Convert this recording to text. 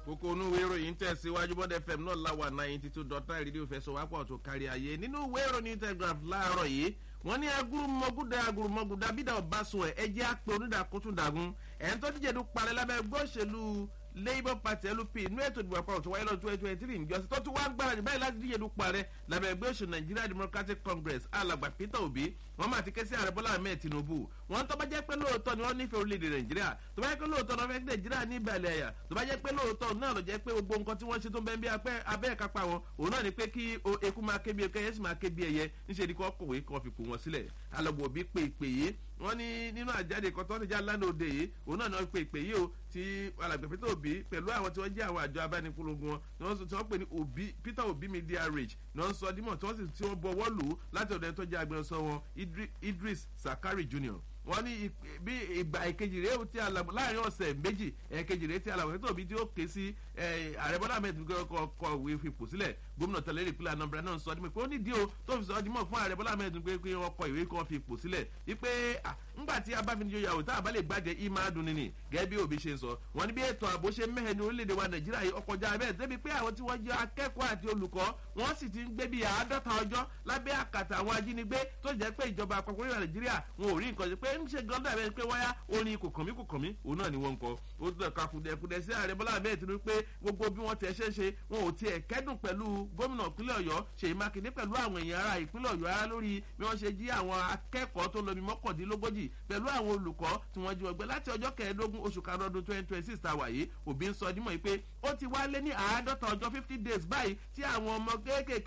kókó inú ìwé ìròyìn tẹ̀síwájú bọ́dẹ fm náà láwà ninety two dot nine rédíò fẹsọ̀wápọ̀ tó kárí ayé nínú ìwé ìròyìn telegraph láàárọ̀ yìí wọ́n ní agurumọ̀gúdà agurumọ̀gúdà bídà ọ̀básùn ẹ̀ ẹ jẹ́ àpè onídàkútùndàgún ẹ̀ ń tọ́jú jẹ̀dú parẹ́ lábẹ́ gbọ́sẹ̀lú labour party lup inú ètò ìdìbò àpapọ̀ tó wáyé lọ́dún twenty twenty three níjọ́sí tó tún wá ń gbáradì báyìí láti díje dupò ààrẹ lábẹ́ ẹgbẹ́ òṣèlú nigeria democratic congress alàgbà peter obi wọ́n máa ti ké sí ààrẹ bọ́lá ahmed tinubu wọ́n tó bá jẹ́ pé lóòótọ́ ni wọ́n nífẹ̀ẹ́ orílẹ̀-èdè nàìjíríà tó bá jẹ́ pé lóòótọ́ náà fẹ́ kí nàìjíríà ní ìbàlẹ̀ ẹ̀yà tó bá jẹ́ pé lóòótọ́ náà ló jẹ́ pé gbogbo nǹkan tí wọ́n ṣe tó ń bẹ́ bí abẹ́ ẹ̀kápá wọn òun náà ni pé kí eku máa ké bí ẹkẹ yẹn sì máa ké bí ẹyẹ níṣẹ́ ni kò kọ̀wé kan fi pò wọn sílẹ̀ alọ́gbọ̀n bí pé ìpè yìí wọ́n ní nínú àjáde kan tó ń já lánàá òde yìí òun náà ni wọ́n pe ìpè yìí o ti alàgbẹ̀ peter obi pẹ̀lú àwọn tí wọ́n jẹ́ àwọn àjọ abánipolongo wọn tí wọ́n pè ní obi peter obi media rage ni wọ́n sọ dímọ̀ tí wọ́n sì tí wọ́n bọwọ́ lù ú láti ọ̀dọ̀ ẹni tó jẹ́ agbẹnusọ wọn idris sakari junior wọ́n ní bí ìgbà ìkejì rèé tí alàgbọ̀ láàrin ọ̀sẹ̀ méjì ẹ̀kejì rèé tí alàgbọ̀ peter obi tí ó ké sí ààrẹ bọ́lá ahmed kọ̀wé fipò sílẹ̀ gómìnà tẹ̀lé ìpínlẹ̀ anambra náà sọ dímọ̀ pé ó nídìí o tó fi sọ dímọ̀ fún ààrẹ bọ́lá ahmed pé kí wọ́n kọ ìwé kan fipò sílẹ̀ wípé ńgbà tí abáfinijó yàwó tá a bá lè gbàjẹ́ ìmọ̀ adùn nìní gẹ́gẹ́ bí òbí ṣe sọ wọ́n ní bí ètò ààbò ṣe mẹ́hẹ̀ ní orílẹ̀-èdè wa nàìjíríà yìí ọkọjá bẹ́ẹ̀ débi pé àwọn tí wọ́n jẹ́ akẹ́kọ̀ọ́ àti olùkọ́ wọ́n sì ti ń gbé bí àádọ́ta ọjọ́ lábẹ́ àkàtà àwọn ajínigbé tó jẹ́ pé ìjọba àpapọ̀ orílẹ̀ nàìjíríà wọn ò rí nǹkan ṣe pé ń ṣe gan dàbẹ́ pé wáyá orin kò kàn mí kò kàn mí òun náà ni wọ́n ń kọ ó tún ẹ̀ka kùdẹ̀kùdẹ̀ sí ààrẹ bọ́lá bẹ́ẹ̀ ti rí pé gbogbo bí wọ́n ti ṣe ṣe wọn ò tiẹ̀ kẹ́dùn pẹ̀lú gómìnà ìpínlẹ̀ ọ̀yọ́ ṣèyí mákindé pẹ̀lú àwọn èèyàn ara ìpínlẹ̀ ọ̀yọ́ ara lórí bí wọ́n ṣe jí àwọn akẹ́kọ̀ọ́ tó lómi mọ́kàndínlógójì pẹ̀lú àwọn olùkọ́ tí wọ́n jí wọn gbé láti ọjọ́ kẹẹ̀ẹ́dógún oṣù karùn-ún ọdún twenty twenty six ta wà yìí òbí ń sọ dímọ̀ yìí pé ó ti wá lé ní àádọ́ta ọjọ́ fifty days báyìí tí àwọn ọmọ kéékèèké